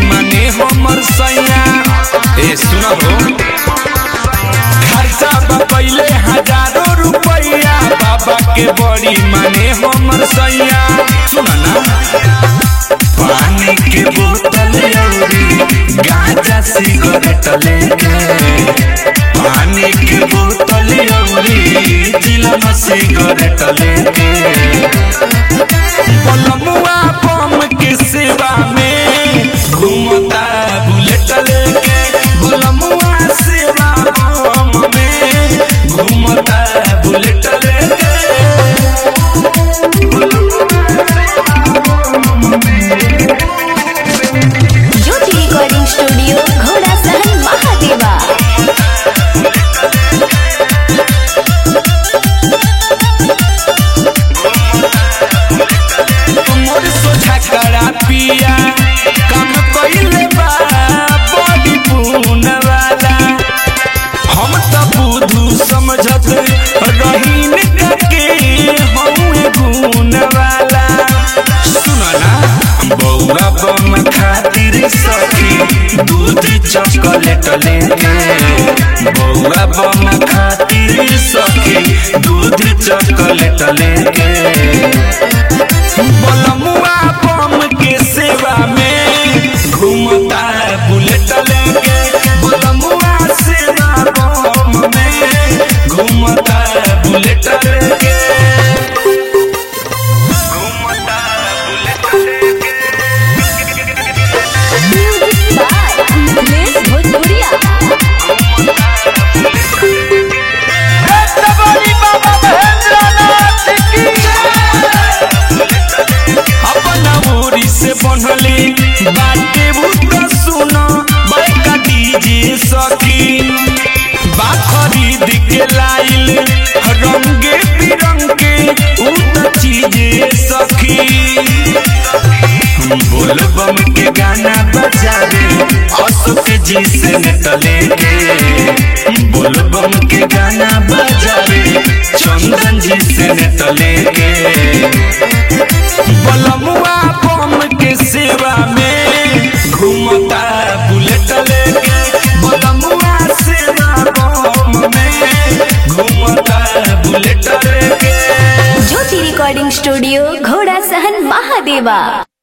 माने हमर सैया ए सुनो हो खर्चा बा पहिले हजारों रुपया बाबा के बड़ी माने हमर सैया सुन ना पानी के बोतल अउरी गांजा सिगरेट लेके पानी के बोतल अउरी चिलम सिगरेट लेके पलमुआ बम के सेवा में घूमता बुलेट लेके पलमुआ सेवा बम में घूमता बुलेट लेके ज्योति रिकॉर्डिंग स्टूडियो घोड़ा सहन महादेवा मोर सोझा करा पिया काम कइले बा बड़ी पून वाला हम त बुधू समझत रहीन के हमें गुण वाला सुन ना बौआ बम खातिर सखी दूध चॉकलेट लेके बौआ बम खातिर सखी दूध चॉकलेट लेके बलमुआ बम के सेवा में घूमता बुलेट लेके बलमुआ सेवा बम में घूमता बुलेट लेके घूमता बुलेट लेके म्यूजिक बाय अमलेश भोजपुरिया अपना ओरी से बनली बाटे बुक सुनो बड़का डीजे सखी बा खरीद के लाइल रंगे बिरंगे उत चीजे सखी बोल बम के गाना बजावे अशोक जी से निकले के बोल बम के गाना बजावे चंदन जी से निकले के बलमुआ बम के सेवा में घूमता बुलेट लेके बलमुआ सेवा बम में घूमता बुलेट लेके ज्योति रिकॉर्डिंग स्टूडियो घोड़ा सहन महादेवा